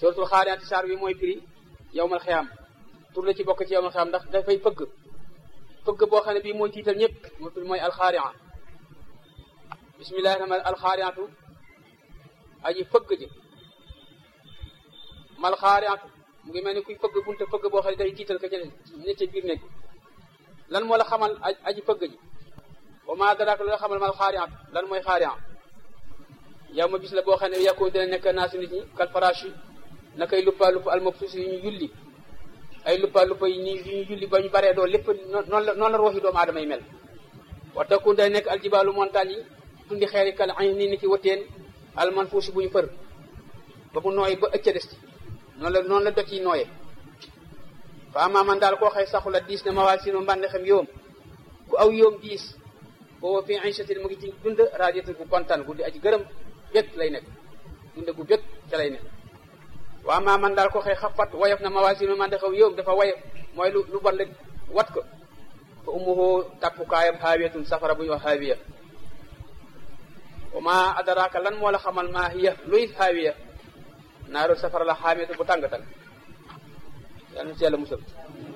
suratul xaariyaati saar bi mooy firi yowmal xiyaam tur la ci bokk ci yowmal xiyaam ndax dafay fëgg fëgg boo xam ne bii mooy tiital ñëpp moo tudd mooy alxaaria bismillahi rahmaan alxaariatu aji fëgg ji mal xaariatu mu ngi mel ni kuy fëgg bunte fëgg boo xam ne day tiital ka ca ne ca biir nekk lan moo la xamal aji fëgg ji wa maa daraaka lu la xamal mal xaariatu lan mooy xaaria yow ma bis la boo xam ne yàkkoo dina nekk naa si nit ñi kal farashi na koy luppa lupp almabsuus yi ñu yulli ay luppa luppa yi ni ñu julli ba ñu baree doo lépp noonu la noonu la rooxi doomu aadama yi mel wa takun day nekk aljibaalu montagne yi tundi xeeri kal ay nii ni ki wëteen almanfuusi bu ñu fër ba mu nooy ba ëcca des ci noonu la noonu la doj yi nooye fa amaa man daal koo xëy saxula diis na ma waa sino mbànde xam yoom ku aw yoom diis booba fi inchatin mu ngi ci dund radiatul bu kontaan guddi aji gërëm bég lay nekk dund gu bég ca lay nekk waa maa man daal ko xëy xafat woyof na mawaasinu man de xaw yow dafa woyof mooy lu lu bon la wat ko fa ummuhu tàppukaayam haawiyatun safara bu ñu wax haawiya wa ma adraka lan moo la xamal maa hiya luy haawiya naaru safara la xaamiyatu bu tàng tàng yàlla na ci yàlla musal